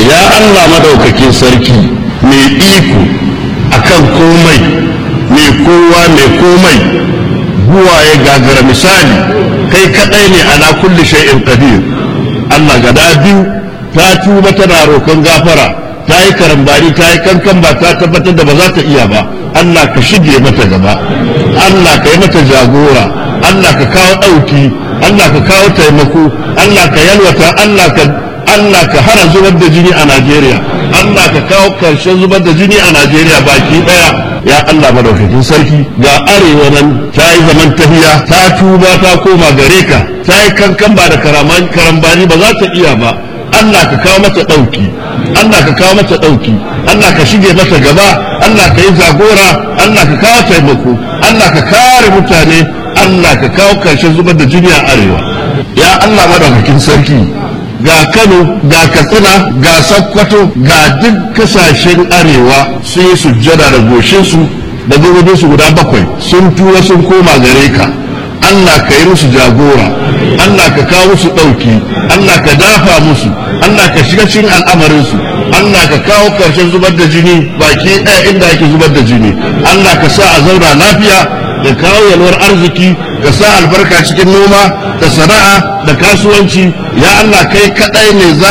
ya Allah madaukakin sarki mai iko akan komai mai kowa mai komai buwa ya gagara misali kai kadai ne ala kulli shay'in qadir Allah gada biyu ta tuba tana roƙon gafara ta yi karambari ta yi kankan ba ta tabbatar da ba za ta iya ba Allah ka shige mata gaba Allah ka yi mata jagora Allah ka kawo ɗauki Allah ka kawo taimako Allah ka yalwata Allah ka Allah ka hana zubar da jini a Najeriya Allah ka kawo karshen zubar da jini a Najeriya baki daya ya Allah madaukakin sarki ga arewa nan ta yi zaman tafiya ta tuba ta koma gare ka ta yi kankan ba da karambani ba za ta iya ba Allah ka kawo mata ɗauki Allah ka kawo mata ɗauki Allah ka shige mata gaba Allah ka yi jagora Allah ka kawo taimako Allah ka kare mutane Allah ka kawo karshen zubar da jini a arewa ya Allah madaukakin sarki ga Kano ga Katsina ga Sokoto ga duk kasashen arewa sun yi sujjada da goshinsu da gabobinsu guda bakwai sun tura sun koma gare ka Allah ka yi musu jagora Allah ka kawo musu ɗauki Allah ka dafa musu Allah ka shiga cikin al'amarinsu Allah ka kawo ƙarshen zubar da jini baki ɗaya inda ake zubar da jini Allah ka sa a zauna lafiya da kawo yalwar arziki ka sa albarka cikin noma da sana'a da kasuwanci ya Allah kai kaɗai ne za